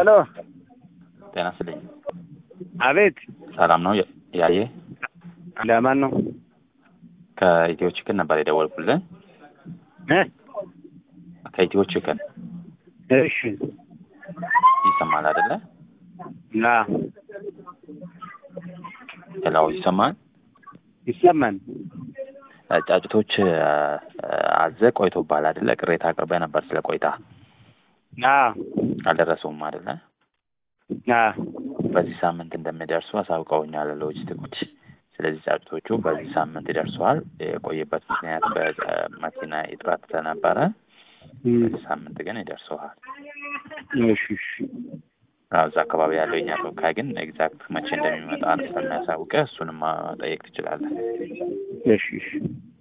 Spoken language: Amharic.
ሄሎ ጤና ይስጥልኝ። አቤት ሰላም ነው ያየ ለማን ነው ከኢትዮ ችክን ነበር የደወልኩልን። እ ከኢትዮ ችክን እሺ ይሰማል አይደለ? ና ሌላው ይሰማል። ይሰማን ጫጭቶች አዘ ቆይቶብሃል አይደለ? ቅሬታ አቅርበ ነበር ስለ ቆይታ ና አልደረሰውም አይደለ? ና በዚህ ሳምንት እንደሚደርሱ አሳውቀውኛል ሎጂስቲኮች። ስለዚህ ጫጭቶቹ በዚህ ሳምንት ይደርሰዋል። የቆየበት ምክንያት በመኪና እጥረት ስለነበረ በዚህ ሳምንት ግን ይደርሰዋል። እሺ እሺ አዎ፣ እዛ አካባቢ ያለው የኛ ተወካይ ግን ኤግዛክት መቼ እንደሚመጣ ስለሚያሳውቀ እሱንም መጠየቅ ትችላለህ። እሺ እሺ